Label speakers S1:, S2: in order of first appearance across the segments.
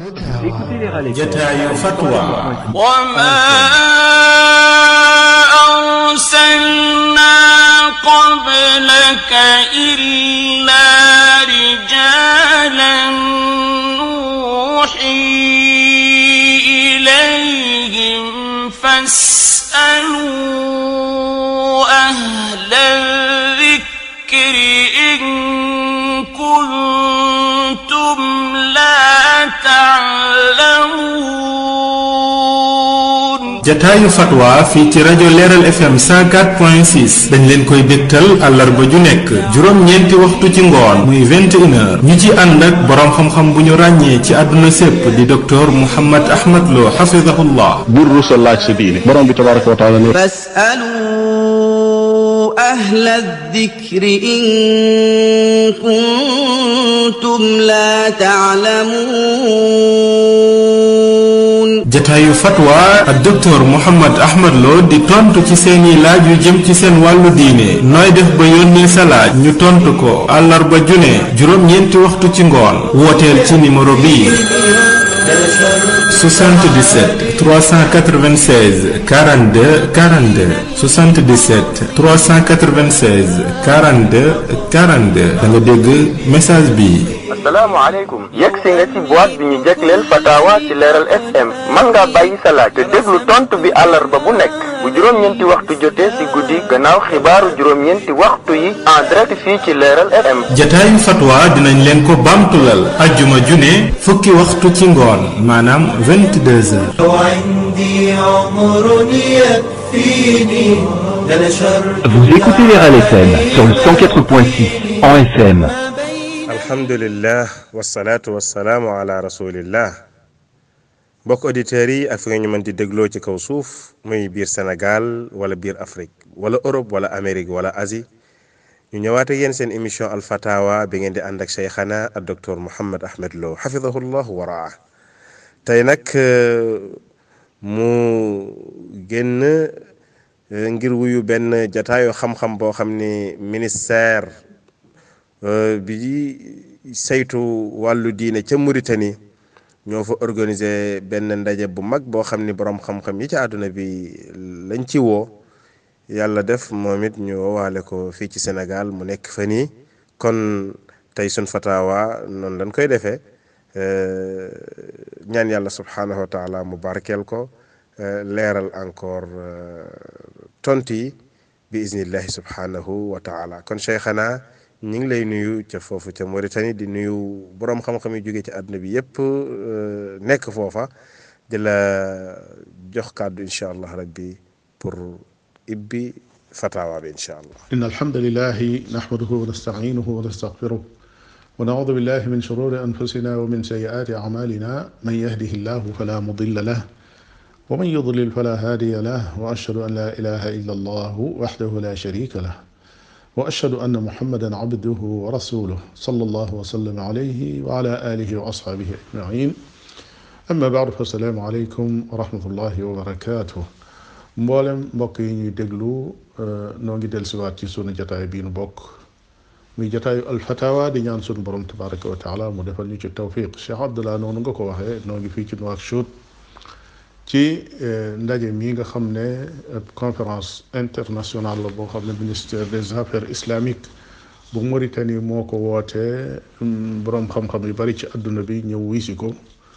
S1: jataayu fatwa
S2: وما أرسلنا قبلك إلا رجالا نوحي إليهم فاسألوا أهل الذكر إن كنتم لا تعلمون
S1: jataayu fatwa fii ci rajo leeral fm 104.6 dañ leen koy dégtal àllarba ju nekk juróom-ñeenti waxtu ci ngoon muy 21 heures ñu ci ànd ak boroom xam-xam bu ñu ràññee ci àdduna sépp di docteur Mouhammad Ahmad Lo xafidahullah
S3: bul rusa laaj sa diine borom bi tabaraka wa taala ne
S4: فاسألوا أهل الذكر إن كنتم لا تعلمون
S1: jataayu fatwa ak docteur Mouhammad Ahmad Lo di tontu ci seeni laaj yu jëm ci seen wàllu diine nooy def ba yónnee sa laaj ñu tontu ko àllarba june juróom-ñeenti waxtu ci ngoon wooteel ci numéro bii 77 396 42 42 77 396 42 42 da nga dégg message bi.
S5: asalaamaaleykum yegg si nga ci boîte bi ñu jégleel fatawa ci leeral fm mën ngaa bàyyi sa laaj te déglu tontu bi àllarba bu nekk bu juróom-ñeenti waxtu jotee si guddi gannaaw xibaaru juróom-ñeenti waxtu yi en direct fii ci leeral fm
S1: jataayu fatwa dinañ leen ko bamtulal ajjuma june fukki waxtu ci ngoon maanaam 22 heures.
S6: وعندي عمر يكفيني لنشرت
S7: Vous écoutez les RAL FM sur le 104.6 en FM.
S8: alhamdulillah wasalaatu wasalaamu ala rasulillah mbokk auditeurs yi ak fi nga ñu mën di dégloo ci kaw suuf muy biir Sénégal wala biir Afrique wala Europe wala Amérique wala Asie ñu ñëwaat ak yéen seen émission alfatawa bi ngeen di ànd ak cheikhana ak docteur Mouhammad Ahmad Lo xafidahullah wa raa tey nag mu génn ngir wuyu benn jataayu xam-xam boo xam ni ministère bi saytu wàllu diine ca Mauritanie ñoo fa organiser benn ndaje bu mag boo xam ni boroom xam-xam yi ci àdduna bi lañ ci woo yàlla def moom it ñu woowaale ko fii ci Sénégal mu nekk fa nii kon tey sun fatawa noonu lañ koy defee ñaan yàlla subhaanahu wa taala mu barkeel ko leeral encore tontu yi bi iznillahi subhaanahu wa taala kon cheikhana ñu ngi lay nuyu ca foofu ca Mauritanie di nuyu boroom xam-xam yi jóge ci àdduna bi yépp nekk foofa di la jox kàddu incha allah rabbi pour ibbi fatawa bi incha allah
S3: إن الحمد لله نحمده ونستعينه ونستغفره ونعوذ بالله من شرور أنفسنا ومن سيئات أعمالنا من يهده الله فلا مضل له ومن يضلل فلا هادي له وأشهد أن لا إله إلا الله وحده لا شريك له وأشهد أن محمدا عبده ورسوله صلى الله وسلم عليه وعلى آله وأصحابه أجمعين أما بعد فالسلام عليكم ورحمة الله وبركاته mboolem mbokk yi ñuy déglu noo ngi dellusiwaat ci sunu jataay bii nu bokk muy jataayu alfatawa di ñaan sunu borom tabaraka wa taala mu defal ñu ci tawfiq Cheikh Abdallah noonu nga ko waxee noo ngi fii ci Nouakchott ci ndaje mi nga xam ne conférence internationale la boo xam ne ministère des affaires islamiques bu Mauritanie moo ko wootee boroom xam-xam yu bari ci àdduna bi ñëw wisi ko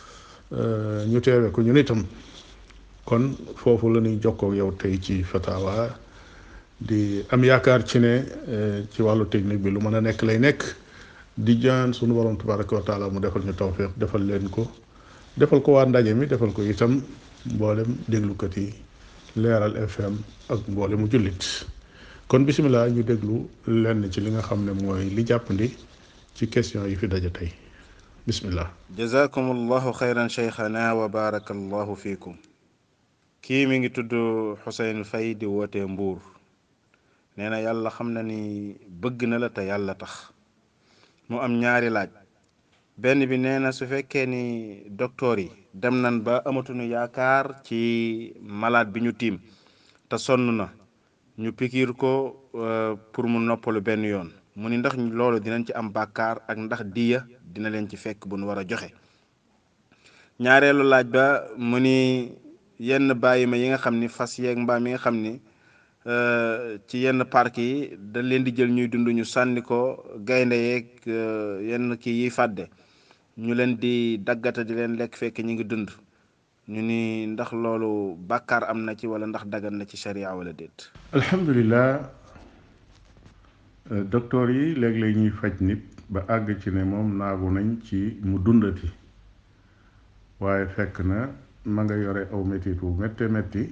S3: ñu teewe ko ñun itam kon foofu la ñuy jokkoo ak yow tey ci fatawa di am yaakaar ci ne ci wàllu technique bi lu mën a nekk lay nekk di jaan sunu borom tabaraka wa taala mu defal ñu tawfiq defal leen ko defal ko waa ndaje mi defal ko itam mboolem déglukat yi leeral fm ak mboolemu jullit kon bisimilah ñu déglu lenn ci li nga xam ne mooy li jàppandi ci question yi fi daje tey bisimilah
S8: jazakum allahu xayran cheikhana wa baraka allahu fiikum kii mi ngi tudd Xuseyn Fay di wootee Mbuur nee na yàlla xam na ni bëgg na la te yàlla tax mu am ñaari laaj benn bi nee na su fekkee ni docteur yi dem nañ ba amatuñu yaakaar ci malade bi ñu tiim te sonn na ñu pikiir ko pour mu noppalu benn yoon mu ni ndax loolu dinañ ci am bàkkaar ak ndax diya dina leen ci fekk bu nu war a joxe
S9: ñaareelu laaj ba mu ni yenn bàyyi ma yi nga xam ni fas yeeg mbaam yi nga xam ni ci yenn parc yi da leen di jël ñuy dund ñu sànni ko gaynde yeeg yenn kii yiy fàdde ñu leen di daggata di leen lekk fekk ñu ngi dund ñu ni ndax loolu bàkkaar am na ci wala ndax dagan na ci sharia wala déet
S3: alhamdulilah docteur yi léeg-léeg ñuy faj nit ba àgg ci ne moom naagu nañ ci mu dundati waaye fekk na ma nga yore aw métit wu métte métti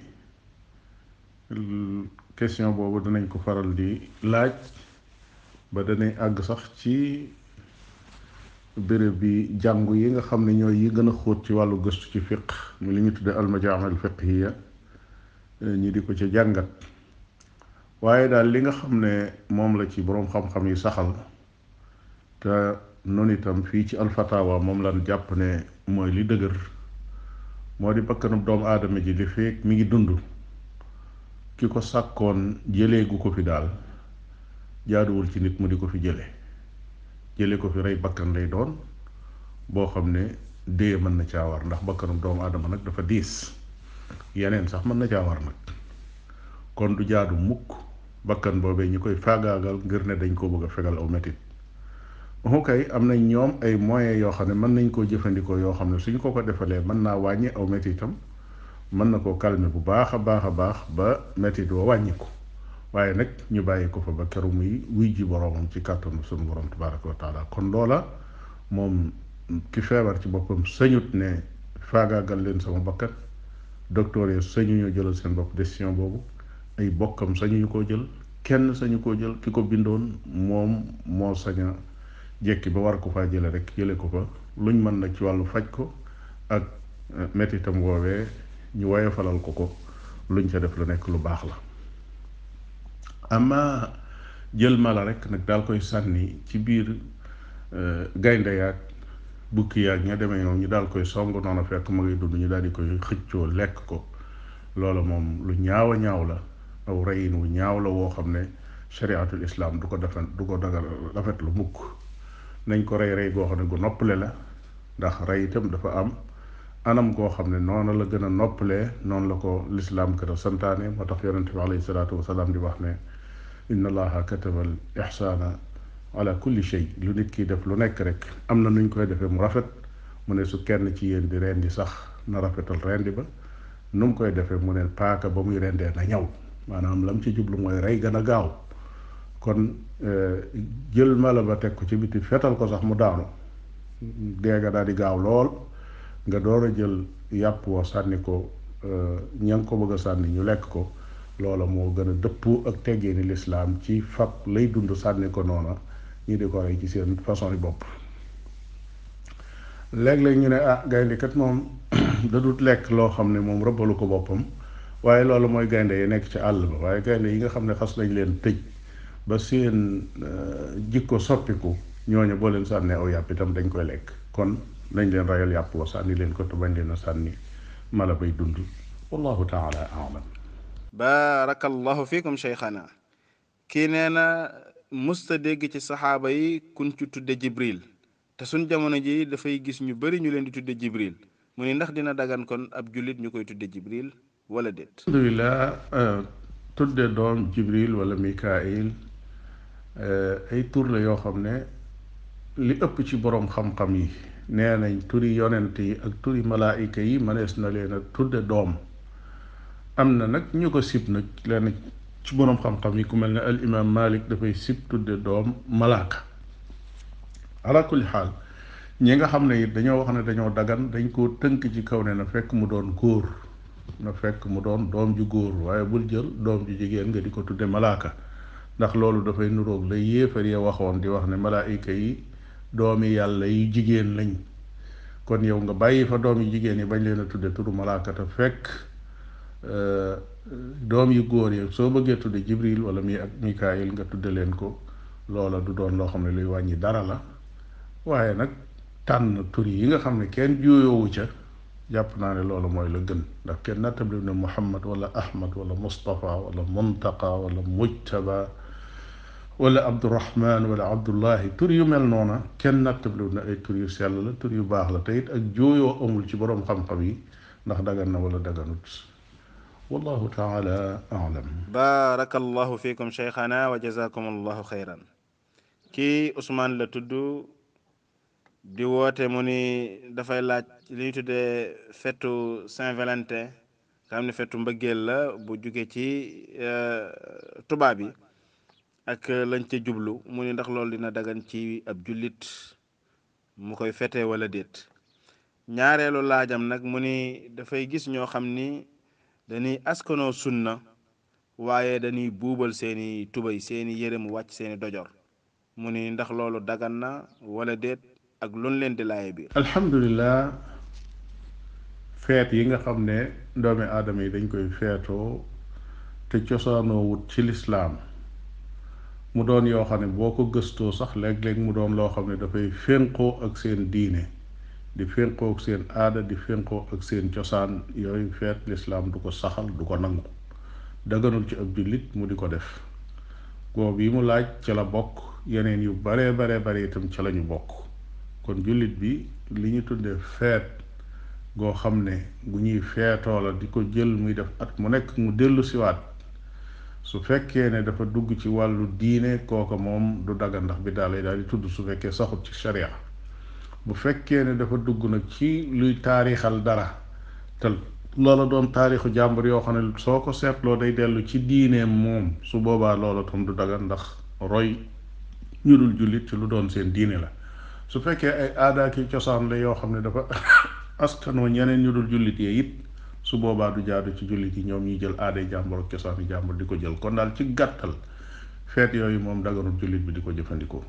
S3: question boobu danañ ko faral di laaj ba danay àgg sax ci béréb bi jàngu yi nga xam ne ñooy yi gën a xóot ci wàllu gëstu ci fiq mu li ñu tudde almajaamil fiqhiya ñi di ko ca jàngat waaye daal li nga xam ne moom la ci boroom xam-xam yi saxal te noonu itam fii ci alfatawa moom lan jàpp ne mooy li dëgër moo di bakkanub doomu aadama ji li feek mi ngi dund ki ko sàkkoon jëlee gu ko fi daal jaaduwul ci nit mu di ko fi jële jële ko fi rey bakkan lay doon boo xam ne dee mën na caa war ndax bakkanub doomu aadama nag dafa diis yeneen sax mën na caa war nag kon du jaadu mukk bakkan boobee ñi koy faagaagal ngir ne dañ koo bëgg a fegal aw metit mu kay am nañ ñoom ay moyens yoo xam ne mën nañ koo jëfandikoo yoo xam ne suñ ko ko defalee mën naa wàññi aw metitam mën na koo calmer bu baax a baax a baax ba metit wa wàññi ko waaye nag ñu bàyyi ko fa ba keru muy wuy ji boroomam ci kàttanu sunu borom tabaraka wa taala kon loola moom ki feebar ci boppam sañut ne faagaagal leen sama bakkat docteur yi sañu ñoo jëlal seen bopp décision boobu ay bokkam sañuñu koo jël kenn sañu koo jël ki ko bindoon moom moo saña jekki ba war ko faa jële rek jële ko fa luñ mën nag ci wàllu faj ko ak mettitam woowee ñu woyofalal ko ko luñ ca def lu nekk lu baax la ama jël mala rek nag daal koy sànni ci biir gaynde yaag bukki yaag ña demee ñoom ñu daal koy song noonu fekk ma ngi dund ñu daal di koy xëccoo lekk ko loola moom lu ñaaw a ñaaw la aw reyin wu ñaaw la woo xam ne shariatul islam du ko defen du ko dagal rafet lu mukk nañ ko rey rey goo xam ne gu noppale la ndax rey itam dafa am anam goo xam ne noonu la gën a noppalee noonu la ko lislaam gën a santaane moo tax yonente bi alayhi salaatu wasalaam di wax ne inna allaha kataba al ixsaana ala kulli shay lu nit ki def lu nekk rek am na nuñ koy defee mu rafet mu ne su kenn ci yéen di rendi sax na rafetal rendi ba nu mu koy defee mu ne paaka ba muy rendee na ñaw maanaam lam ci jublu mooy rey gën a gaaw kon jël mala ba teg ko ci biti fetal ko sax mu daanu deega daal di gaaw lool nga door a jël yàpp woo sànni ko ña ngi ko bëgg a sànni ñu lekk ko loola moo gën a dëppoo ak teggee ni lislaam ci fab lay dund sànni ko noona ñi di ko rey ci seen façon yi bopp léeg-léeg ñu ne ah gaynde kat moom da dut lekk loo xam ne moom rëbbalu ko boppam waaye loolu mooy gaynde yi nekk ci àll ba waaye gaynde yi nga xam ne xas nañ leen tëj ba seen jikko soppiku ñooñu boo leen sànnee aw yàpp itam dañ koy lekk kon nañ leen rayal yàpp wa sànni leen ko te bañ leen a sànni mala bay dund wallahu taala alam
S9: barakallahu fikum cheikhana kii nee na musta dégg ci saxaaba yi kun ci tudde jibril te suñ jamono ji dafay gis ñu bari ñu leen di tudde jibril mu ni ndax dina dagan kon ab jullit ñu koy tudde jibril wala déet
S3: alhamdulilah tudde doom jibril wala mikail ay tur la yoo xam ne li ëpp ci boroom xam-xam yi nee nañ turi yonent yi ak turi malaayika yi mënees na leen a tudde doom am na nag ñu ko sib nag leen ci boroom xam-xam yi ku mel ne al imam malik dafay sib tudde doom malaaka ala kulli xaal ñi nga xam ne it dañoo wax ne dañoo dagan dañ koo tënk ci kaw ne na fekk mu doon góor na fekk mu doon doom ju góor waaye bul jël doom ju jigéen nga di ko tudde malaaka ndax loolu dafay nuroog la yéefar ya waxoon di wax ne malaayika yi doomi yàlla yu jigéen lañ kon yow nga bàyyi fa doom yu jigéen yi bañ leen a tudde turu malaaka te fekk doom yu góor yi soo bëggee tudde jibril wala mi ak mikaayil nga tudde leen ko loola du doon loo xam ne luy wàññi dara la waaye nag tànn tur yi nga xam ne kenn juuyoowu ca jàpp naa ne loolu mooy la gën ndax kenn nattabli ne muhammad wala ahmad wala mustafa wala muntaqa wala mujtaba wala abdurahman wala abdullahi tur yu mel noona kenn nattablu na ay tur yu sell la tur yu baax la te it ak jooyoo amul ci boroom xam-xam yi ndax dagan na wala daganut wallahu taala alam
S9: barakallahu fikum cheikhana wa jazakum allahu xayran kii Ousmane la tudd di woote mu ni dafay laaj li ñu tuddee fetu Saint-Valentin nga xam ne fetu mbëggeel la bu jóge ci tubaab yi ak lañ ca jublu mu ni ndax loolu dina dagan ci ab jullit mu koy fete wala déet ñaareelu laajam nag mu ni dafay gis ñoo xam ni dañuy askanoo sunna waaye dañuy buubal seeni tubay seeni yére mu wàcc seeni dojor mu ni ndax loolu dagan na wala déet ak luñ leen di laaye biir
S3: alhamdulilah feet yi nga xam ne doomi aadama yi dañ koy feetoo te cosaanoo wut ci lislaam mu doon yoo xam ne boo ko gëstoo sax léeg-léeg mu doon loo xam ne dafay fénqoo ak seen diine di fénqoo ak seen aada di fénqoo ak seen cosaan yooyu feet lislaam du ko saxal du ko nangu daganul ci ab jullit mu di ko def goob yi mu laaj ca la bokk yeneen yu baree baree bare itam ca lañu bokk kon jullit bi li ñu tuddee feet goo xam ne gu ñuy feetoo la di ko jël muy def at mu nekk mu dellu siwaat su fekkee ne dafa dugg ci wàllu diine kooka moom du dagan ndax bi daal lay daal di tudd su fekkee saxut ci sharia bu fekkee ne dafa dugg nag ci luy taarixal dara te loola doon taarixu jàmbur yoo xam ne soo ko seetloo day dellu ci diineem moom su boobaa loola tam du dagan ndax roy ñu dul jullit ci lu doon seen diine la su fekkee ay aada ki cosaan la yoo xam ne dafa askanoo ñeneen ñu dul jullit yee it su boobaa du jaadu ci jullit yi ñoom ñuy jël aaday jàmbur ak cosaani jàmbur di ko jël kon daal ci gàttal feet yooyu moom daganul jullit bi di ko jëfandikoo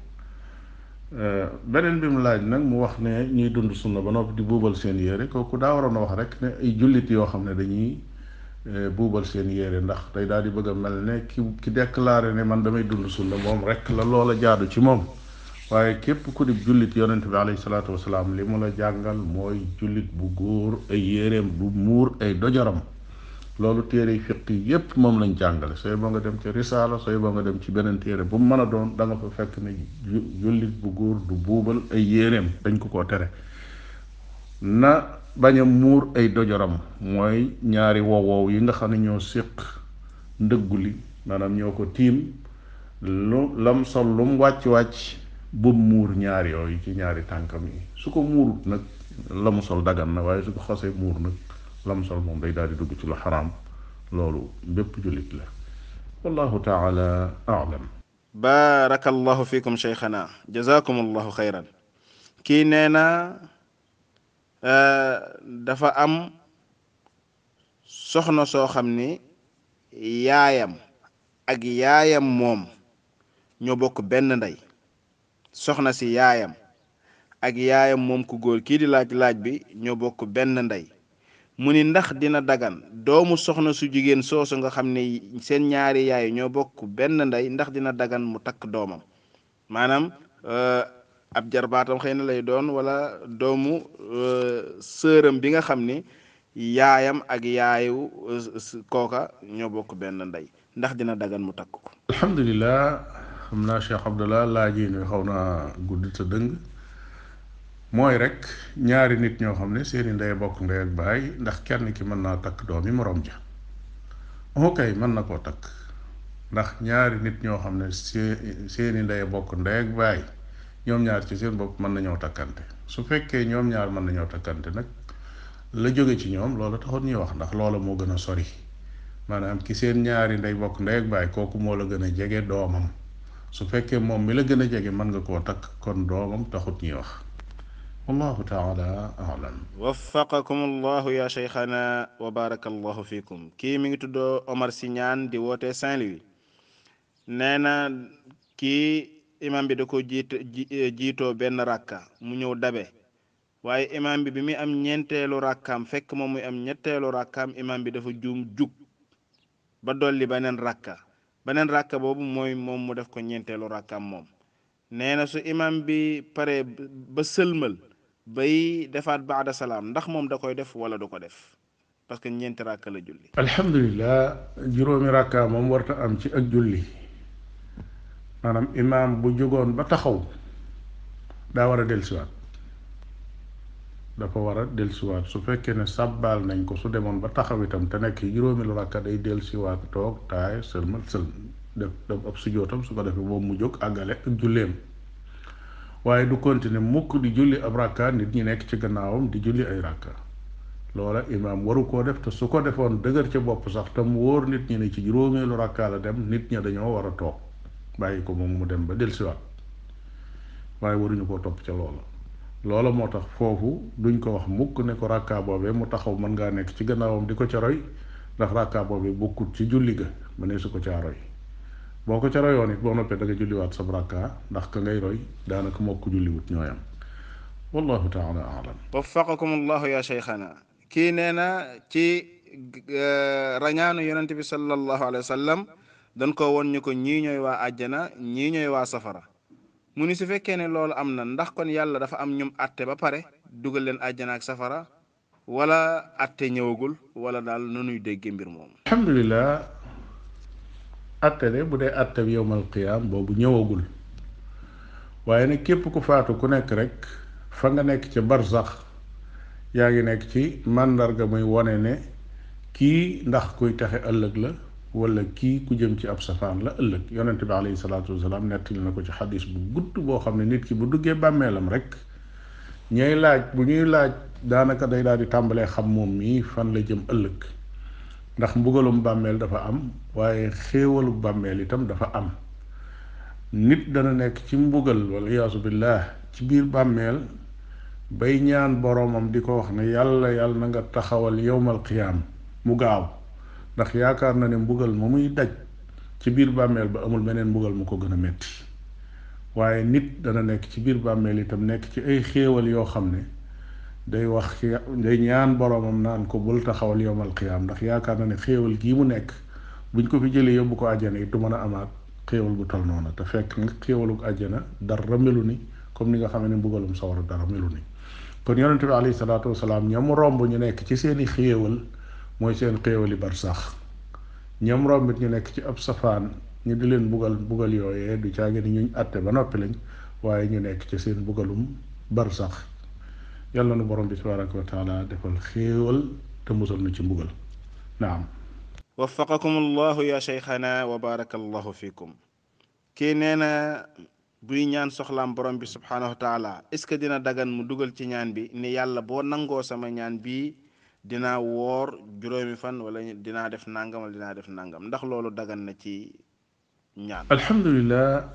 S3: beneen bi mu laaj nag mu wax ne ñuy dund sunna ba noppi di buubal seen yére kooku daa waroon a wax rek ne ay jullit yoo xam ne dañuy buubal seen yére ndax day daal di bëgg a mel ne ki ki déclaré ne man damay dund sunna moom rek la loola jaadu ci moom waaye képp ku di jullit yonent bi alayhi salaatu wasalaam li mu la jàngal mooy jullit bu góor ay yéreem bu muur ay dojaram loolu téere fiq yi yépp moom lañ jàngale sooy ba nga dem ci risaala sooy ba nga dem ci beneen téere bu mu mën a doon da nga fa fekk ne jullit bu góor du buubal ay yéreem dañ ko koo tere na bañ a muur ay dojaram mooy ñaari wowow yi nga xam ne ñoo séq ndëggu li maanaam ñoo ko tiim lu lam sol lu mu wàcc-wàcc bu muur ñaari yooyu ci ñaari tànkam yi su ko muurut nag la mu sol dagan na waaye su ko xasee muur nag la mu sol moom day daal di dugg ci lu xaraam loolu bépp jullit la wallahu taala alam
S9: barakallahu fikum cheikhana jazakum allahu xayran kii nee na dafa am soxna soo xam ni yaayam ak yaayam moom ñoo bokk benn ndey soxna si yaayam ak yaayam moom ku góor kii di laaj laaj bi ñoo bokk benn ndey mu ni ndax dina dagan doomu soxna su jigéen soosu nga xam ne seen ñaari yaay ñoo bokk benn ndey ndax dina dagan mu takk doomam maanaam ab jarbaatam xëy na lay doon wala doomu sëram bi nga xam ni yaayam ak yaayu kooka ñoo bokk benn ndey ndax dina dagan mu takk ko
S3: alhamdulilah xam naa Cheikh Abdallah laaj yi xaw naa gudd te dëng mooy rek ñaari nit ñoo xam ne seeni ndey bokk ndey ak baay ndax kenn ki mën naa takk doomi moroom ja ok mën na koo takk ndax ñaari nit ñoo xam ne see seeni ndey bokk ndey ak baay ñoom ñaar ci seen bopp mën nañoo takkante su fekkee ñoom ñaar mën nañoo takkante nag la jóge ci ñoom loola taxoon ñuy wax ndax loola moo gën a sori maanaam ki seen ñaari ndey bokk ndey ak baay kooku moo la gën a jege doomam su fekkee moom mi la gën a jege mën nga koo takk kon doomam taxut ñuy wax wallahu taala alam
S9: waffaqakum allahu ya cheikhana wa baraka allahu fikum kii mi ngi tuddoo Omar Siñaan di woote Saint-Louis nee na kii imam bi da ko jiit jiitoo benn rakka mu ñëw dabe waaye imam bi bi muy am ñeenteelu rakkaam fekk moom muy am ñetteelu rakkaam imam bi dafa juum jug ba dolli beneen rakka beneen rakka boobu mooy moom mu def ko ñeenteelu rakkaam moom nee na su imam bi pare ba sëlmal bay defaat baada salaam ndax moom da koy def wala du ko def parce que ñeenti rakka la julli
S3: alhamdulilah juróomi rakka moom warta am ci ak julli maanaam imaam bu jógoon ba taxaw daa war a dellusiwaat dafa war a dellusiwaat su fekkee ne sàbbaal nañ ko su demoon ba taxaw itam te nekk juróomi lu rakka day dellusiwaat toog taay sëlmal sël def def ab sujootam su ko defee boobu mu jóg àggale ak julleem waaye du continuer mukk di julli ab rakka nit ñi nekk ci gannaawam di julli ay rakka loola imaam waru koo def te su ko defoon dëgër ca bopp sax te mu wóor nit ñi ne ci juróomeelu rakka la dem nit ña dañoo war a toog bàyyi ko moom mu dem ba dellusiwaat waaye waruñu koo topp ca loola loola moo tax foofu duñ ko wax mukk ne ko rakka boobee mu taxaw mën ngaa nekk ci gannaawam di ko ca roy ndax rakka boobee bokkut ci julli ga ma ne su ko caa roy boo ko ca royoon it boo noppee da nga julliwaat sab rakka ndax ka ngay roy daanaka moo ko julliwut ñooyam wallahu taala alam
S9: waffaqakum allahu ya cheikhana kii nee na ci rañaanu yonent bi sallallahu alayhi wa sallam dañ ko won ñu ko ñii ñooy waa àjjana ñii ñooy waa safara mu ni su fekkee ne loolu am na ndax kon yàlla dafa am ñum atte ba pare dugal leen àjjana ak safara wala atte ñëwagul wala daal nanuy déggee mbir moomu
S3: alhamdulilah atte de bu dee atte bi yowmal qiyaam boobu ñëwagul waaye nag képp ku faatu ku nekk rek fa nga nekk ca barsax yaa ngi nekk ci màndarga muy wone ne kii ndax kuy taxe ëllëg la wala kii ku jëm ci ab safaan la ëllëg yonent bi alayhi salaatu wasalaam nettali na ko ci xadis bu gudd boo xam ne nit ki bu duggee bàmmeelam rek ñooy laaj bu ñuy laaj daanaka day daal di tàmbalee xam moom mii fan la jëm ëllëg ndax mbugalum bàmmeel dafa am waaye xéewalu bàmmeel itam dafa am nit dana nekk ci mbugal wala iyaasu billah ci biir bàmmeel bay ñaan boroomam di ko wax ne yàlla yàlla na nga taxawal yowmal qiyaam mu gaaw ndax yaakaar na ne mbugal ma muy daj ci biir bàmmeel ba amul meneen mbugal mu ko gën a metti waaye nit dana nekk ci biir bàmmeel itam nekk ci ay xéewal yoo xam ne day wax ci day ñaan boroomam naan ko bul taxawal yowmal qiyaam ndax yaakaar na ne xéewal gii mu nekk buñ ko fi jëlee yóbbu ko àjjana it du mën a amaat xéewal bu tol noonu te fekk nga xéewaluk àjjana dara melu ni comme ni nga xam ne mbugalum sawara dara melu ni kon yonente bi alayhi salaatu wasalaam ñam romb ñu nekk ci seeni xéewal mooy seen xéewali bar sax ñam rombit ñu nekk ci ab safaan ñu di leen bugal bugal yooyee du caagi ni ñuñ àtte ba noppi lañ waaye ñu nekk ci seen bugalum bar sax yàlla nu borom bi tabaraka wa taala defal xéewal te musal nu ci mbugal naam
S9: waffaqakum allahu ya cheikhana wa baraka allahu fikum kii nee na buy ñaan soxlaam borom bi subhanahu wa taala est ce que dina dagan mu dugal ci ñaan bi ni yàlla boo nangoo sama ñaan bii dinaa woor juróomi fan wala dinaa def nangam wala dinaa def nangam ndax loolu dagan na ci ñaan
S3: alhamdulilah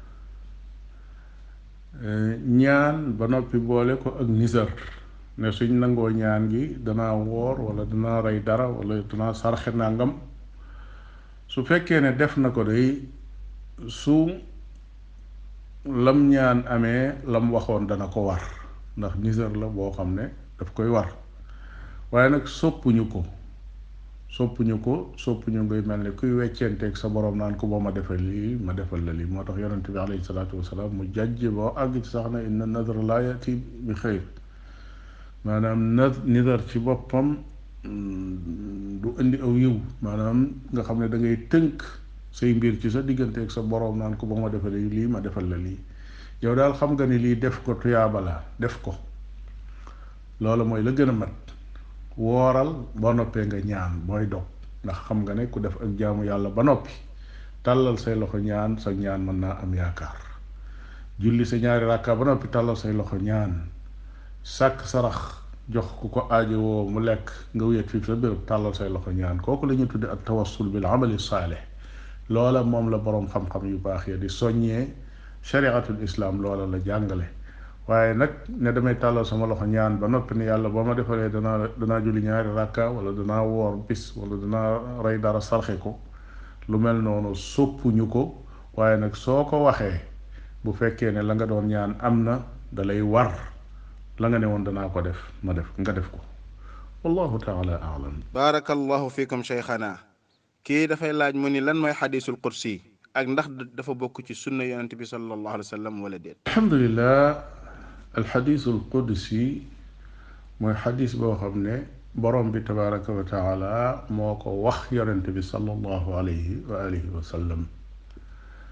S3: ñaan ba noppi boole ko ak nisar ne suñ nangoo ñaan gi danaa woor wala danaa rey dara wala danaa sarxe nangam su fekkee ne def na ko day su lam ñaan amee lam waxoon dana ko war ndax nisar la boo xam ne daf koy war waaye nag soppuñu ko soppuñu ko soppuñu ngay mel ni kuy weccenteeg sa borom naan ko boo ma defal lii ma defal la lii moo tax yonente bi alayhi salaatu wasalaam mu jàjj boo àgg ci sax na inna nadra laa yati bi xëyr maanaam na nidar ci boppam du indi aw yiw maanaam nga xam ne da ngay tënk say mbir ci sa digganteeg sa borom naan ko ba ma defal lii ma defal la lii yow daal xam nga ni lii def ko tuyaaba la def ko loolu mooy la gën a mat wooral ba noppee nga ñaan booy dog ndax xam nga ne ku def ak jaamu yàlla ba noppi tàllal say loxo ñaan sa ñaan mën naa am yaakaar julli sa ñaari rakka ba noppi tàllal say loxo ñaan sàkk sarax jox ku ko aajowoo mu lekk nga wéet fii sa béréb tàllal say loxo ñaan kooku la ñuy tudde ak tawassul bil amali saalih loola moom la boroom xam-xam yu baax ya di soññee shariatul islam loola la jàngale waaye nag ne damay tàllal sama loxo ñaan ba noppi ne yàlla boo ma defalee danaa danaa julli ñaari rakka wala danaa woor bis wala danaa rey dara sarxe ko lu mel noonu soppuñu ko waaye nag soo ko waxee bu fekkee ne la nga doon ñaan am na dalay war la nga ne woon danaa ko def ma def nga def ko wallahu taala alam
S9: barakallahu fikum cheikhana kii dafay laaj mu ni lan mooy xadisul qudsi ak ndax dafa bokk ci sunna yonente bi sallallahu alayhi wa sallam wala déet
S3: alhamdulilah alxadisul qudsi mooy xadis boo xam ne borom bi tabaraka wa taala moo ko wax yonente bi sallallahu alayhi wa alihi wa sallam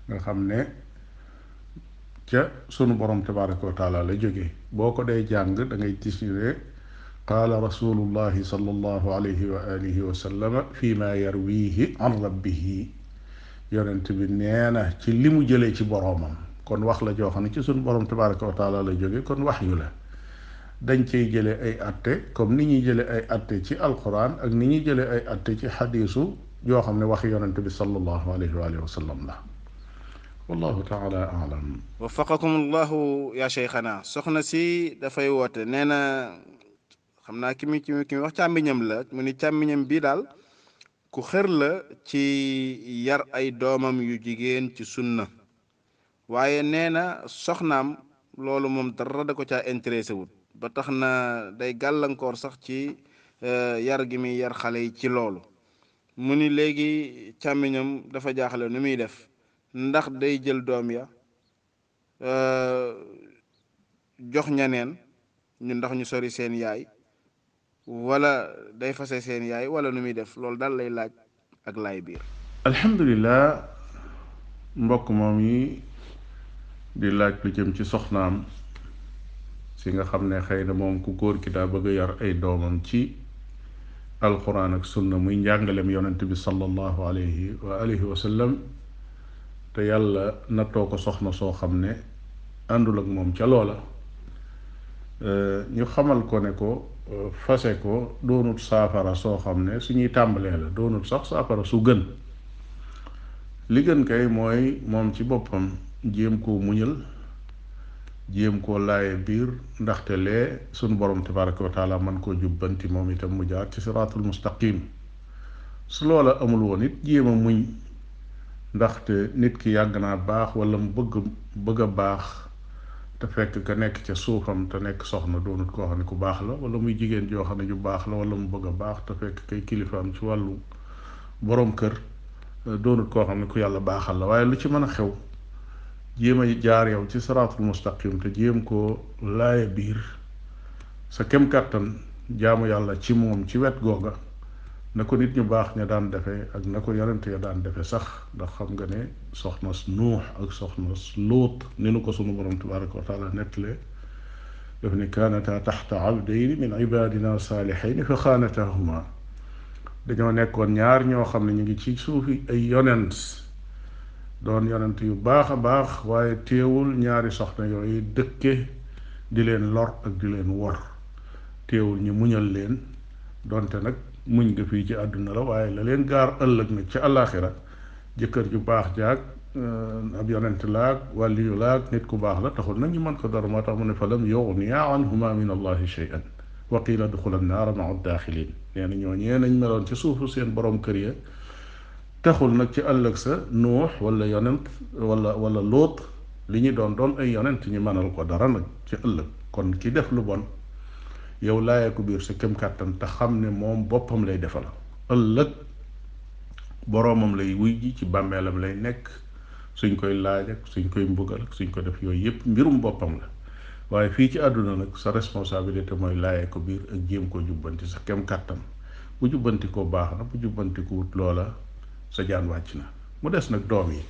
S3: nga xam ne ca sunu borom tabaraka wa taala la jóge boo ko dee jàng da ngay gis ne qaala rasulullahi sallallahu alayhi wa alihi wa sallama fi ma yarwihi an rabbihi yonent bi nee na ci li mu jëlee ci boroomam kon wax la joo xam ne ci sunu borom tabaraka wa taala la jóge kon wax yu la dañ cay jële ay atte comme ni ñuy jële ay atte ci alquran ak ni ñuy jële ay atte ci xadiisu yoo xam ne wax yonent bi sallallahu alayhi wa alihi wa sallam la wallahu taala alam
S9: wafaqakum allahu ya cheikhana soxna si dafay woote nee na xam naa ki mi ki mi ki mi wax càmmiñam la mu ni càmmiñam bii daal ku xër la ci yar ay doomam yu jigéen ci sunna waaye nee na soxnaam loolu moom dara da ko caa intéressé wut ba tax na day gàllankoor sax ci yar gi muy yar xale yi ci loolu mu ni léegi càmmiñam dafa jaaxle nu muy def ndax day jël doom ya jox ñaneen ñu ndax ñu sori seen yaay wala day fase seen yaay wala nu muy def loolu daal lay laaj ak laay biir
S3: alhamdulilah mbokk moom yi di laaj lu jëm ci soxnaam si nga xam ne xëy na moom ku góor ki daa bëgg a yar ay doomam ci alquran ak sunna muy njàngalem yonent bi sallallahu alayhi wa alihi wa sallam te yàlla nattoo ko soxna soo xam ne àndul ak moom ca loola ñu xamal ko ne ko fase ko doonut saafara soo xam ne suñuy tàmbalee la doonut sax saafara su gën li gën kay mooy moom ci boppam jéem koo muñal jéem koo laaye biir ndaxte lee sunu borom tabaraka wa taala man koo jubbanti moom itam mu jaar ci siraatul mustaqim su loola amul woon it jéem a muñ ndaxte nit ki yàgg naa baax wala mu bëgg bëgg a baax te fekk ka nekk ca suufam te nekk soxna doonut koo xam ne ku baax la wala muy jigéen joo xam ne ju baax la wala mu bëgg a baax te fekk kay kilifaam ci wàllu boroom kër doonut koo xam ne ku yàlla baaxal la waaye lu ci mën a xew jéem a jaar yow ci siraatul mustaqim te jéem koo laaya biir sa kem kàttan jaamu yàlla ci moom ci wet googa na ko nit ñu baax ña daan defee ak na ko yonent ya daan defee sax ndax xam nga ne soxna nuux ak soxna luut ni nu ko sunu borom tabaraka wa taala nettalee daf ne kaanata taxta abdayni min ibadina saalixayni fa xaanatahuma dañoo nekkoon ñaar ñoo xam ne ñu ngi ci suufi ay yonent doon yonent yu baax a baax waaye teewul ñaari soxna yooyu dëkke di leen lor ak di leen wor teewul ñu muñal leen donte nag muñ nga fii ci àdduna la waaye la leen gaar ëllëg nag ci àllaaxira jëkkër ju baax jaag ab yonent laag wàlliyu laag nit ku baax la taxul nag ñu mën ko dara moo tax mu ne fa lam yughniya anhuma min allahi shay'an wa qila duxula naara maa daaxilin nee na ñoo ñee nañ meloon ci suufu seen borom kër ya taxul nag ci ëllëg sa nuux wala yonent wala wala lóot li ñu doon doon ay yonent ñu mënal ko dara nag ci ëllëg kon ki def lu bon yow laayee ko biir sa kem kàttan te xam ne moom boppam lay defal ëllëg boroomam lay wuy ji ci bàmmeelam lay nekk suñ koy laaj ak suñ koy mbugal ak suñ ko def yooyu yépp mbirum boppam la waaye fii ci àdduna nag sa responsabilité mooy laayee ko biir ak jéem koo jubbanti sa kem kàttan bu jubbanti ko baax na bu jubbanti ko wut loola sa jaan wàcc na mu des nag doom yi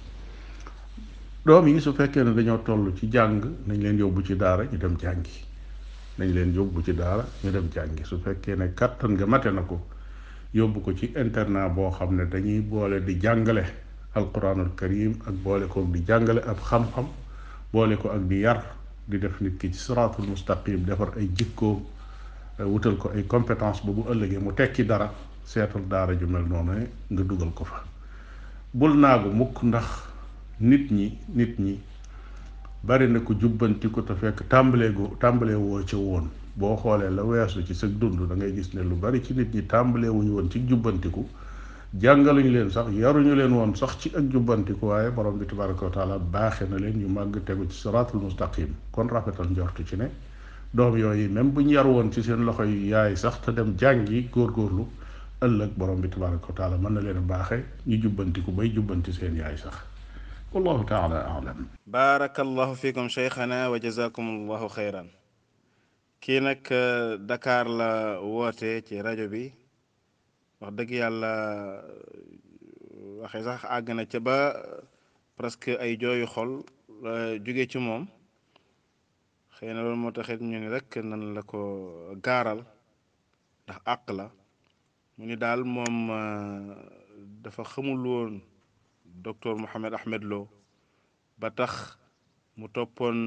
S3: doom yi su fekkee ne dañoo toll ci jàng nañ leen yóbbu ci daara ñu dem jàngi nañ leen yóbbu ci daara ñu dem jàngi su fekkee ne kàttan nga mate na ko yóbbu ko ci internat boo xam ne dañuy boole di jàngale alquranul karim ak boole ko di jàngale ab xam-xam boole ko ak di yar di def nit ki ci siraatul mustaqim defar ay jikkoom wutal ko ay compétence ba bu ëllëgee mu tekki dara seetal daara ju mel noonu nga dugal ko fa bul naagu mukk ndax nit ñi nit ñi bari na ko jubbanti ko te fekk tàmbalee gu tàmbalee woo ca woon boo xoolee la weesu ci sa dund da ngay gis ne lu bari ci nit ñi tàmbalee wuñu woon ci jubbantiku jàngaluñu leen sax yaruñu leen woon sax ci ak jubbantiku waaye borom bi tabaraka wa taala baaxe na leen ñu màgg tegu ci siraatul mustaqim kon rafetal njortu ci ne doom yooyu même buñ yar woon ci seen loxo yu yaay sax te dem jàngi góorgóorlu ëllëg borom bi tabaraka wa taala mën na leen a baaxe ñu jubbantiku bay jubbanti seen yaay sax wallahu taala alam
S9: baarakallahu fikum cheikhana wa jazakum allahu xeyran kii nag Dakar la woote ci rajo bi wax dëgg yàlla waxe sax àgg na ca ba presque ay jooyu xol jóge ci moom xëy na loolu moo taxit ñu ni rek nan la ko gaaral ndax àq la mu ni daal moom dafa xamul woon docteur Mohamed Ahmed Lo ba tax mu toppoon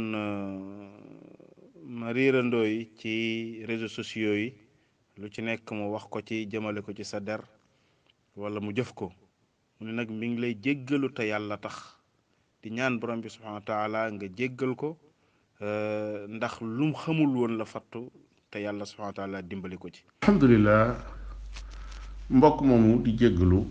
S9: ma riirandoo yi ci réseaux sociaux yi lu ci nekk mu wax ko ci jëmale ko ci sa der wala mu jëf ko mu ne nag mi ngi lay jéggalu te yàlla tax di ñaan borom bi subhanahu wa taala nga jéggal ko ndax lum xamul woon la fattu te yàlla subhanahu wa taala dimbali ko ci
S3: alhamdulilah mbokk moomu di jéggalu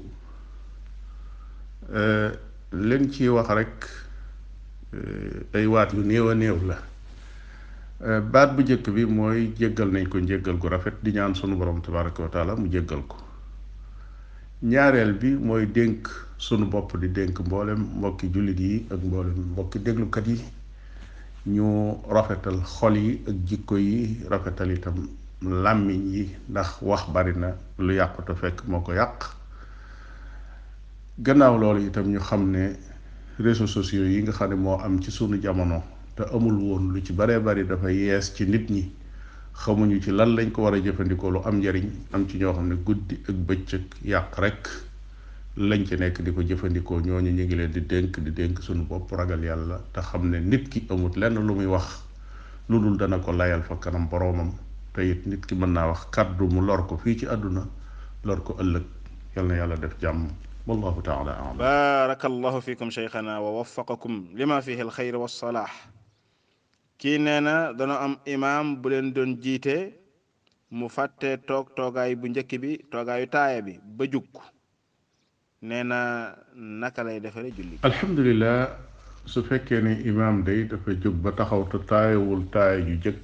S3: leen ci wax rek ay waat yu néew a néew la baat bu njëkk bi mooy jéggal nañ ko njéggal gu rafet di ñaan sunu borom tabaraka wa taala mu jéggal ko ñaareel bi mooy dénk sunu bopp di dénk mboolem mbokki jullit yi ak mboolem mbokki déglukat yi ñu rafetal xol yi ak jikko yi rafetal itam làmmiñ yi ndax wax bari na lu yàqu te fekk moo ko yàq gannaaw loolu itam ñu xam ne réseaux sociaux yi nga xam ne moo am ci sunu jamono te amul woon lu ci baree bari dafa yees ci nit ñi xamuñu ci lan lañ ko war a jëfandikoo lu am njariñ am ci ñoo xam ne guddi ak bëccëg yàq rek lañ ci nekk di ko jëfandikoo ñooñu ñu ngi leen di dénk di dénk sunu bopp ragal yàlla te xam ne nit ki amut lenn lu muy wax lu dul dana ko layal fa kanam boroomam te it nit ki mën naa wax kàddu mu lor ko fii ci àdduna lor ko ëllëg yal na yàlla def jàmm wallahu taala alam
S9: barakallahu fikum cheikhana wa waffaqakum lima fihi alxayr wassalah kii nee na dana am imaam bu leen doon jiite mu fàtte toog toogaay bu njëkk bi toogaayu taaya bi ba jug nee na naka lay defare julli
S3: alhamdulilah su fekkee ne imaam day dafa jóg ba taxaw te taayawul taaya ju jëkk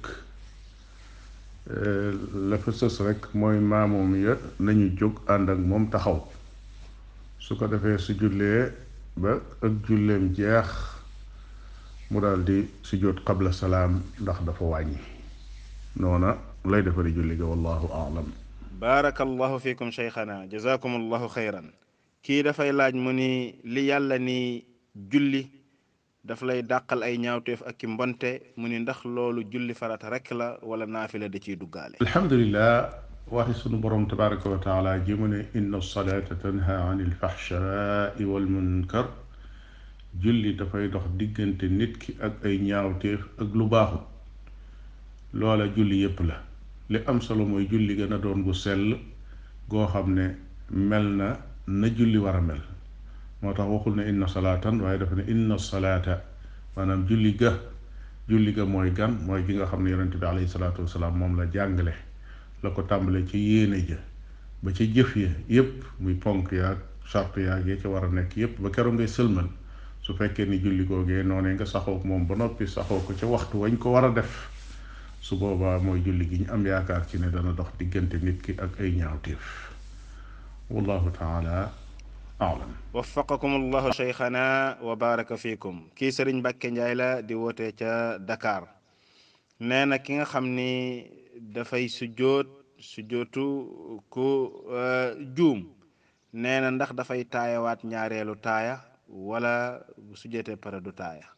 S3: la fa sës rek mooy maamoom ya nañu jóg ànd ak moom taxaw su ko defee su jullee ba ak julleem jeex mu daal di sujjóot qabla salaam ndax dafa wàññi noona lay defari julli ga wallahu aalam
S9: barakallahu fikum cheikhana jazakum allahu xayran kii dafay laaj mu ni li yàlla ni julli daf lay dàqal ay ñaawteef ak ki mbonte mu ni ndax loolu julli farata rek la wala naafila da ciy duggaale
S3: alhamdulilah waxi sunu borom tabaraka wa taala ji mu ne inna salata tanha an ilfaxshaai walmunkar julli dafay dox diggante nit ki ak ay ñaawteef ak lu baaxut loola julli yépp la li am solo mooy julli gën a doon gu sell goo xam ne mel na na julli war a mel moo tax waxul ne inna salaatan waaye dafa ne inna salaata maanaam julli ga julli ga mooy gan mooy gi nga xam ne yonente bi alayhi salaatu wasalaam moom la jàngale la ko tàmbale ci yéene ja ba ca jëf ya yépp muy ponk yaag charte yaag ya ca war a nekk yépp ba keroog ngay sëlmal su fekkee ni julli googee noonee nga saxoo moom ba noppi saxoo ko ca waxtu wañ ko war a def su boobaa mooy julli gi ñu am yaakaar ci ne dana dox diggante nit ki ak ay ñaawteef wallahu taala alam
S9: waffaqakum allahu cheikhana wa baraka fikum kii sëriñ Mbàkke Njaay la di woote ca Dakar nee na ki nga xam ni dafay sujjóot sujjóotu ku juum nee na ndax dafay taayawaat ñaareelu taaya wala bu sujjóotee pare du taaya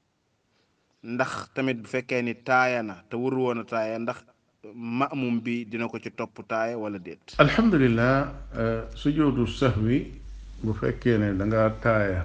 S9: ndax tamit bu fekkee ni taaya na te wur woon a taaya ndax maamum bi dina ko ci topp taaya wala déet
S3: alhamdulilah sujjóotu sahwi bu fekkee ne danga taaya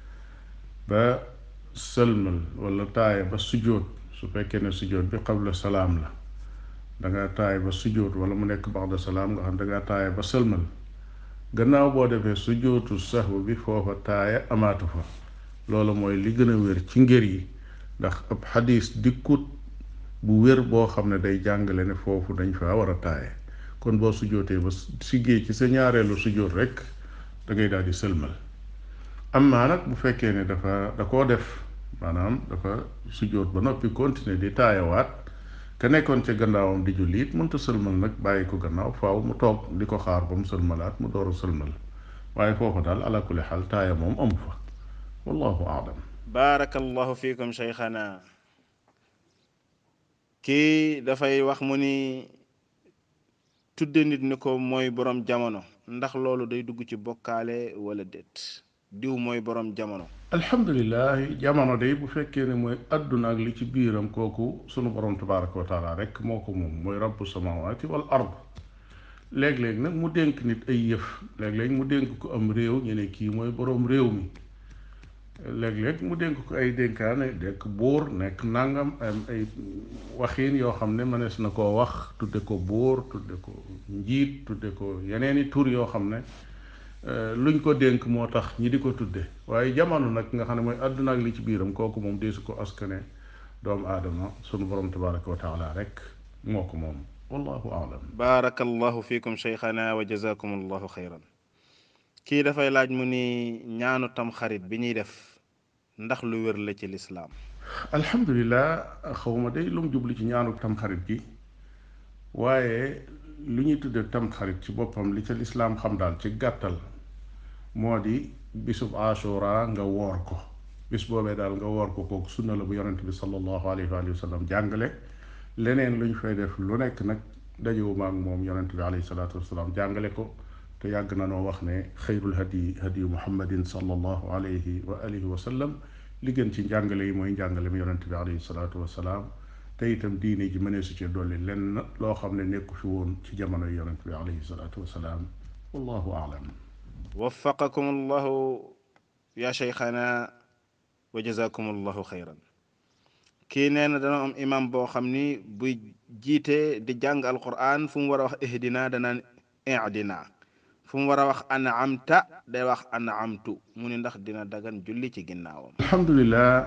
S3: ba sëlmal wala taaya ba sujjóot su fekkee ne sujjóot bi qabla salaam la danga taaya ba sujjóot wala mu nekk ba'da salaam nga xam danga taaya ba sëlmal gannaaw boo defee sujjóotu sahw bi foofa taaya amaatu fa loolu mooy li gën a wér ci ngër yi ndax ab xadis dikkut bu wér boo xam ne day jàngale ne foofu dañ fa war a taaye kon boo sujjóotee ba siggee ci sa ñaareelu sujjóot rek da ngay daal di sëlmal amma nag bu fekkee ne dafa da koo def maanaam dafa sujjóot ba noppi continuer di taayawaat ka nekkoon ca gannaawam di julli it mënta sëlmal nag bàyyi ko gannaaw faaw mu toog di ko xaar ba mu sëlmalaat mu door a sëlmal waaye foofu daal ala kulli xaal taaya moom amu fa wallahu aalam
S9: barakallahu fikum cheikhana kii dafay wax mu ni tudde nit ni ko mooy borom jamono ndax loolu day dugg ci bokkaale wala déet diw mooy borom jamono
S3: alhamdulilah jamono day bu fekkee ne mooy adduna ak li ci biiram kooku sunu borom tabaraka wa taala rek moo ko moom mooy rabbu samawati wal ard léeg-léeg nag mu dénk nit ay yëf léeg-léeg mu dénk ko am réew ñu ne kii mooy borom réew mi léeg-léeg mu dénk ko ay dénkaane dekk buur nekk nangam am ay waxiin yoo xam ne mënees na koo wax tudde ko buur tudde ko njiit tudde ko yeneeni tur yoo xam ne luñ ko dénk moo tax ñi di ko tudde waaye jamono nag nga xam ne mooy àdduna ak li ci biiram kooku moom deesu ko askane doomu aadama sunu borom tabaraka wa taala rek moo ko moom wallahu aalam
S9: baarakallahu fiikum cheikhana wa jazakum allahu xayran kii dafay laaj mu ni ñaanu tam xarit bi ñuy def ndax lu wér la ci lislaam
S3: alhamdulilah xawma day lu mu jublu ci ñaanu tamxarit gi waaye lu ñuy tudde tamxarit ci boppam li ca lislaam xam daal ci gàttal moo di bisub ashura nga woor ko bis boobee daal nga woor ko kooku sunna la bu yonent bi sallallahu alayhi wa sallam jàngale leneen lu ñu fay def lu nekk nag dajewuma ak moom yonent bi alayhi salaatu wasalaam jàngale ko te yàgg na noo wax ne xayrul hadi hadiyu muhammadin sallallahu alayhi wa alihi wa sallam li gën ci njàngale yi mooy njàngale mi yonent bi alayhi salaatu wasalaam te itam diine ji mënee su ci dolli lenn loo xam ne nekku fi woon ci jamono yonent bi alayhi salaatu wasalaam wallahu aalam
S9: waffaqakum allahu ya cheikhana wa jazakum allahu xayran kii nee na dana am imam boo xam ni buy jiite di jàng alquran fu mu war a wax ihdina danaan idina fu mu war a wax an'amta day wax an'amtu mu ni ndax dina dagan julli ci ginnaawam
S3: alhamdulilah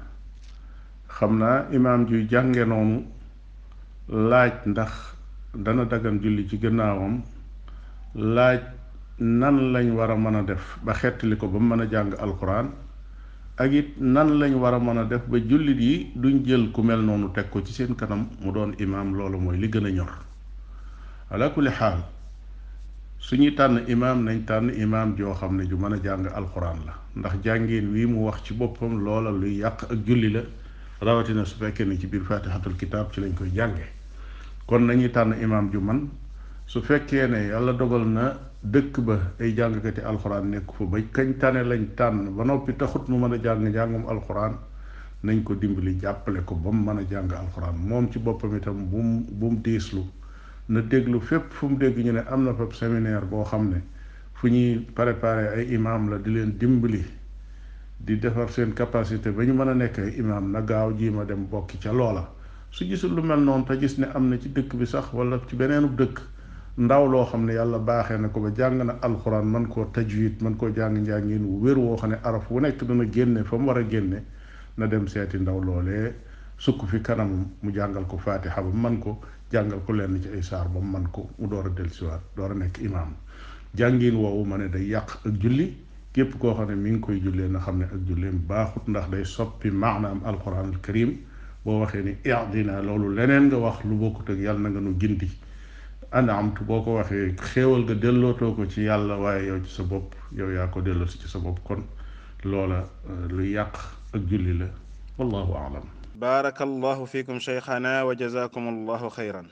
S3: xam naa imaam juy jànge noonu laaj ndax dana dagan julli ci gannaawam laaj nan lañ war a mën a def ba xettali ko ba mu mën a jàng alquran ak it nan lañ war a mën a def ba jullit yi duñ jël ku mel noonu teg ko ci seen kanam mu doon imaam loolu mooy li gën a ñor ala kulli xaal suñuy tànn imaam nañ tànn imaam joo xam ne ju mën a jàng alquran la ndax jàngeen wii mu wax ci boppam loola luy yàq ak julli la rawatina su fekkee ne ci biir fatihatul kitaab ci lañ koy jànge kon nañuy tànn imaam ju man su fekkee ne yàlla dogal na dëkk ba ay jàngkati alxuraan nekk fa ba kañ tane lañ tànn ba noppi taxut mu mën a jàng njàngum alxuraan nañ ko dimbali jàppale ko ba mu mën a jàng alxuraan moom ci boppam itam bu mu bu mu diislu na déglu fépp fu mu dégg ñu ne am na fa séminaire boo xam ne fu ñuy préparer ay imaam la di leen dimbali di defar seen capacité ba ñu mën a nekk ay imaam na gaaw jii ma dem bokki ca loola su gisul lu mel noonu te gis ne am na ci dëkk bi sax wala ci beneenu dëkk ndaw loo xam ne yàlla baaxee na ko ba jàng na alxuraan man koo tajwid man koo jàng njàngin wu wér woo xam ne araf wu nekk dana génne fa mu war a génne na dem seeti ndaw loolee sukk fi kanamam mu jàngal ko faatixa ba man ko jàngal ko lenn ci ay saar ba mu man ko mu door a dellusiwaat door a nekk imaam jàngin woowu ma ne day yàq ak julli képp koo xam ne mi ngi koy jullee na xam ne ak julleem baaxut ndax day soppi maanaam alquran al karim boo waxee ni idina loolu leneen nga wax lu bokkut ak yàlla na nga nu gindi anamtu boo ko waxee xéewal nga dellootoo ko ci yàlla waaye yow ci sa bopp yow yaa ko delloo si ci sa bopp kon loola lu yàq ak julli la wallahu aalam
S9: baarakallahu fiikum cheikhana wa jazakum allahu xayran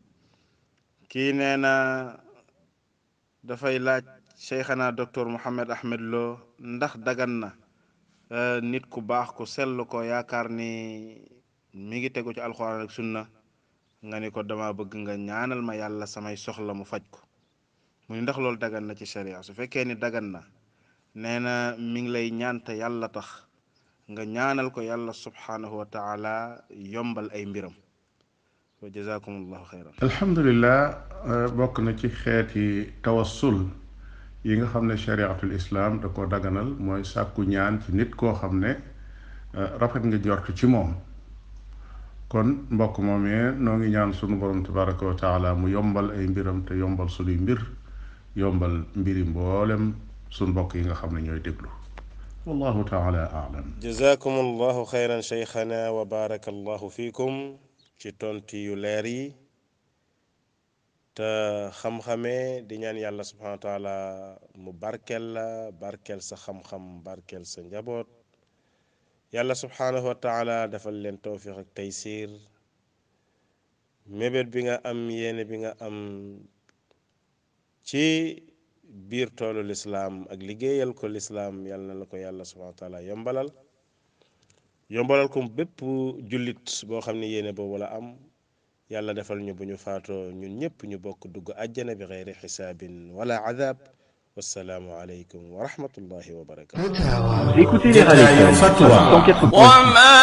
S9: kii nee na dafay laaj cheikhana docteur Mohamed Ahmed Lo ndax dagan na nit ku baax ku sell ko yaakaar ni mi ngi tegu ci alxuraan ak sunna nga ni ko dama bëgg nga ñaanal ma yàlla samay soxla mu faj ko mu ni ndax loolu dagan na ci sharia su fekkee ni dagan na nee na mi ngi lay ñaanta yàlla tax nga ñaanal ko yàlla subhanahu wa taala yombal ay mbiram wa jazakum allahu xayran
S3: alhamdulilah bokk na ci xeeti tawassul yi nga xam ne chariatul islam da ko daganal mooy sàkku ñaan ci nit koo xam ne rafet nga jortu ci moom kon mbokk moomee noo ngi ñaan sunu borom tabaraka wa taala mu yombal ay mbiram te yombal sunuy mbir yombal mbiri mboolem sunu mbokk yi nga xam ne ñooy déglu wallahu taala aalam
S8: jazakum allahu xayran cheikhana wa baraka allahu fiikum ci tonti yu leer yi te xam-xamee di ñaan yàlla subhanahu wa taala mu barkel la barkel sa xam-xam barkel sa njaboot yàlla subhanahu wa taala defal leen tawfiq ak taysir mébét bi nga am yéene bi nga am ci biir toolu lislaam ak liggéeyal ko lislaam yal na la ko yàlla subhanahu wa taala yombalal yombalal ko bépp jullit boo xam ne yéene boobu la am yàlla defal ñu bu ñu faatoo ñun ñëpp ñu bokk dugg àjjana bi xeyri xisaabin wala adab wassalaamu aleykum wa rahmatullahi wa barakatu
S7: Écoutez les radios
S1: Fatwa.
S7: 104.6
S2: وما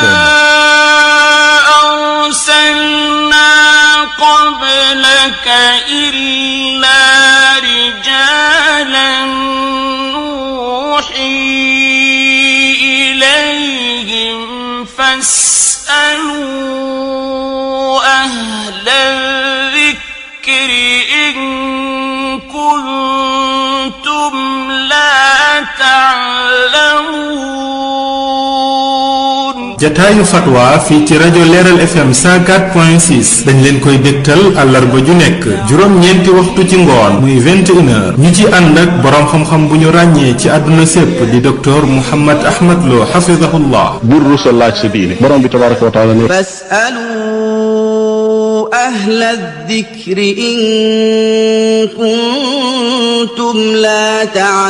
S2: أرسلنا قبلك إلا رجالا نوحي إليهم فاسألوا أهل الذكر إن كنتم لا تعلمون
S1: jataayu fatwa fii ci rajo leeral fm 104.6 dañ leen koy dégtal àllarba ju nekk juróom-ñeenti waxtu ci ngoon muy 21 heures ñu ci ànd ak boroom xam-xam bu ñu ràññee ci àdduna sépp di docteur Mouhammad Ahmad Lo xafidahullah
S3: bul rusa laaj sa diine borom bi tabaraka wa taala ne
S4: فاسألوا أهل الذكر إن كنتم لا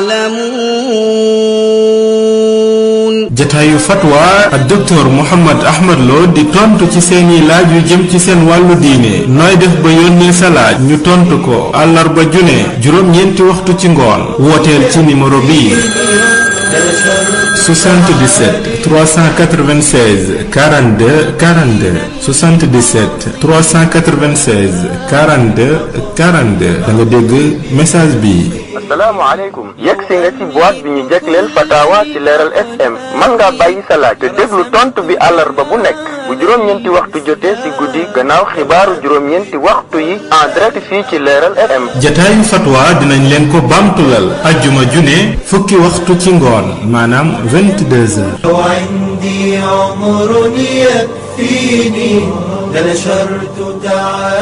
S4: تعلمون
S1: jataayu fatwa ak docteur Mouhammad Ahmad Lo di tontu ci seeni laaj yu jëm ci seen wàllu diine nooy def ba yónnee sa laaj ñu tontu ko àllarba ju ne juróom-ñeenti waxtu ci ngoon wooteel ci numéro bii 77 396 42 42 77 396 42 42 da nga dégg message bi.
S5: asalaamaaleykum yegg si nga ci boîte bi ñu jagleel fatawa ci leeral fm mën ngaa bàyyi sa laaj te déglu tontu bi àllarba bu nekk bu juróom-ñeenti waxtu jotee si guddi gannaaw xibaaru juróom-ñeenti waxtu yi en direct fii ci leeral fm
S1: jataayu fatwa dinañ leen ko baamtulal ajjuma june fukki waxtu ci ngoon maanaam 22 heures.
S6: وعندي عمر يكفيني لنشرت تعالى